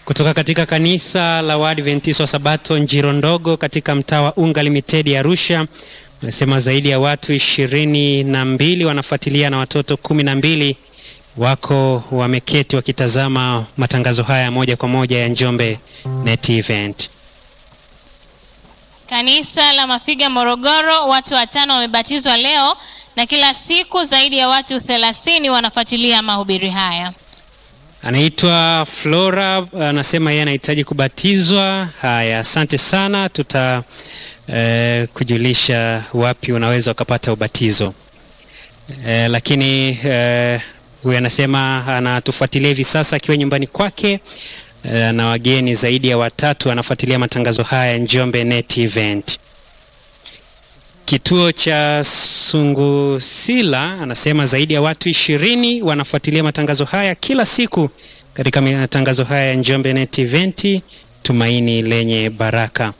kutoka katika kanisa la Waadventista wa Sabato Njiro Ndogo katika mtaa wa Unga Limited ya Arusha. Anasema zaidi ya watu ishirini na mbili wanafuatilia na watoto kumi na mbili wako wameketi wakitazama matangazo haya moja kwa moja ya Njombe Net Event. Kanisa la Mafiga Morogoro, watu watano wamebatizwa leo na kila siku zaidi ya watu thelathini wanafuatilia mahubiri haya. Anaitwa Flora, anasema yeye anahitaji kubatizwa. Haya, asante sana, tuta eh, kujulisha wapi unaweza ukapata ubatizo eh, lakini eh, huyu anasema anatufuatilia hivi sasa akiwa nyumbani kwake eh, na wageni zaidi ya watatu anafuatilia matangazo haya Njombe Net Event. Kituo cha Sungusila anasema zaidi ya watu ishirini wanafuatilia matangazo haya kila siku katika matangazo haya ya Njombe Net Event, tumaini lenye baraka.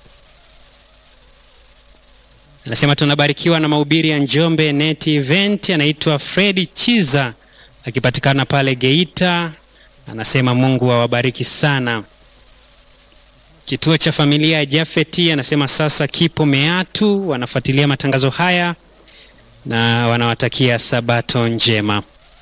Anasema tunabarikiwa na mahubiri ya Njombe Net Event. Anaitwa Fredi Chiza akipatikana pale Geita. Anasema Mungu awabariki sana. Kituo cha familia ya Jafeti anasema sasa kipo Meatu, wanafuatilia matangazo haya na wanawatakia sabato njema.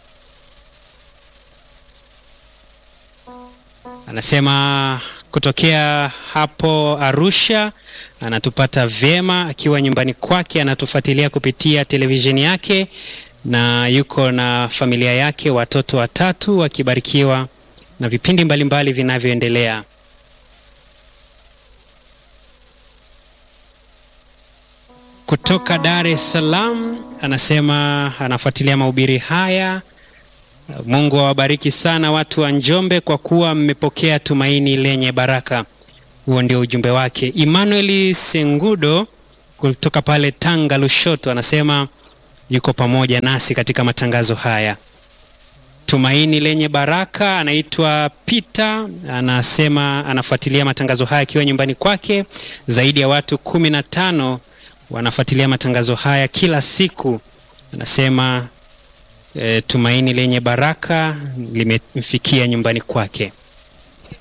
Anasema kutokea hapo Arusha anatupata vyema akiwa nyumbani kwake, anatufuatilia kupitia televisheni yake na yuko na familia yake, watoto watatu wakibarikiwa na vipindi mbalimbali vinavyoendelea. Kutoka Dar es Salaam anasema anafuatilia mahubiri haya. Mungu awabariki sana watu wa Njombe kwa kuwa mmepokea tumaini lenye baraka. Huo ndio ujumbe wake. Emmanuel Sengudo kutoka pale Tanga Lushoto anasema yuko pamoja nasi katika matangazo haya. Tumaini lenye baraka. Anaitwa Peter, anasema anafuatilia matangazo haya akiwa nyumbani kwake. Zaidi ya watu kumi na tano wanafuatilia matangazo haya kila siku. Anasema e, tumaini lenye baraka limemfikia nyumbani kwake.